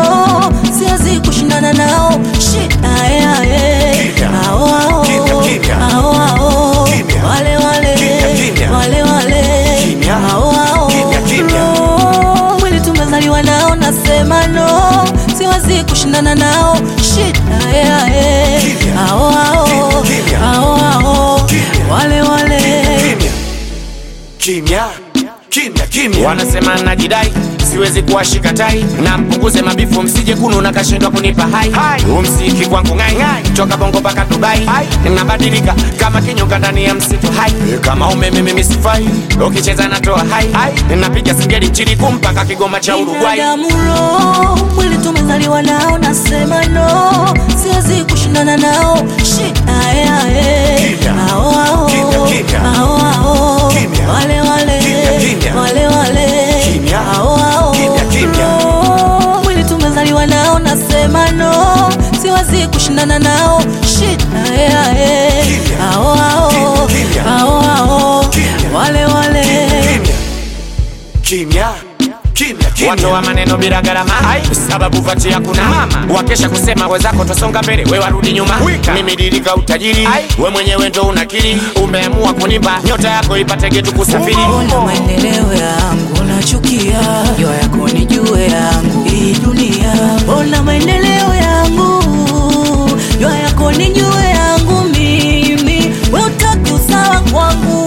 siwezi kushindana nao shit ae ae Kimya. ao ao Kimya, kimya. ao ao Kimya. wale wale Kimya, kimya. wale wale Kimya. ao ao Kimya, kimya. No, mwili tumezaliwa nao nasema no siwezi kushindana nao shit ae ae Kimya. ao ao Kimya, kimya. ao ao Kimya. wale wale Kimya. Kimya. Kimya, kimya. wanasema najidai siwezi kuwashika tai na mpunguze mabifu msije kunu na kashindwa kunipa hai umsiki kwangu ngai toka bongo mpaka dubai nabadilika kama kinyonga ndani ya msitu hai kama umeme mimi sifai ukicheza natoa hai napiga singeli nchini kumpaka kigoma cha uruguai Binadamu mwili tumezaliwa nao, nasema no, siwezi kushindana nao. Shit, ae ae, Kimya. ao ao, Kimya, kimya. ao ao, Kimya. wale wale, Kimya, kimya. wale wale, Kimya. ao ao, Kimya, kimya. No, mwili tumezaliwa nao, nasema no, siwezi kushindana nao. Shit, ae ae, Kimya. ao ao, Kimya, kimya. ao ao, Kimya. wale wale. Kimya. Kimya. Kimya, kimya. watoa maneno bila gharama sababu vati hakuna mama wakesha kusema wenzako twasonga mbele we warudi nyuma mimi dirika utajiri we mwenyewe ndo unakiri umeamua kunimba nyota yako ipate getu kusafiri Ona maendeleo yangu nachukia, jua yako ni jue yangu hii dunia. Ona maendeleo yangu, jua yako ni jue yangu mimi, we utaki usawa kwangu.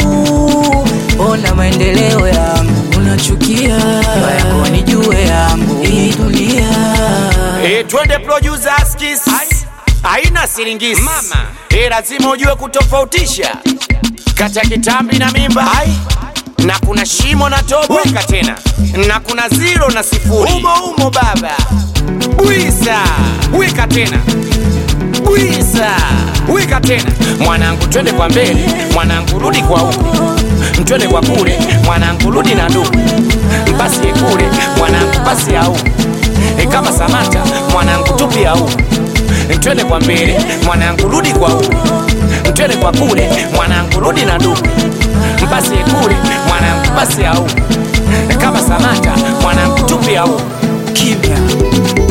Ona maendeleo yangu unachukia, jua yako ni jue yangu hii dunia. Eh, twende producer skis haina siringisi mama eh, lazima ujue kutofautisha kati ya kitambi na mimba na kuna shimo na tobo weka tena na kuna ziro na sifuri umo umo baba bwisa weka tena bwisa weka tena mwanangu twende kwa mbele mwanangu rudi kwa huku twende kwa kule mwanangu rudi na ndugu basi kule mwanangu basi au e kama samata mwanangu tupi au twende kwa mbele mwanangu rudi kwa huku twende kwa kule mwanangu rudi na ndugu basi kule mwanangu basi au kama samata mwanangu tupi au Kimya.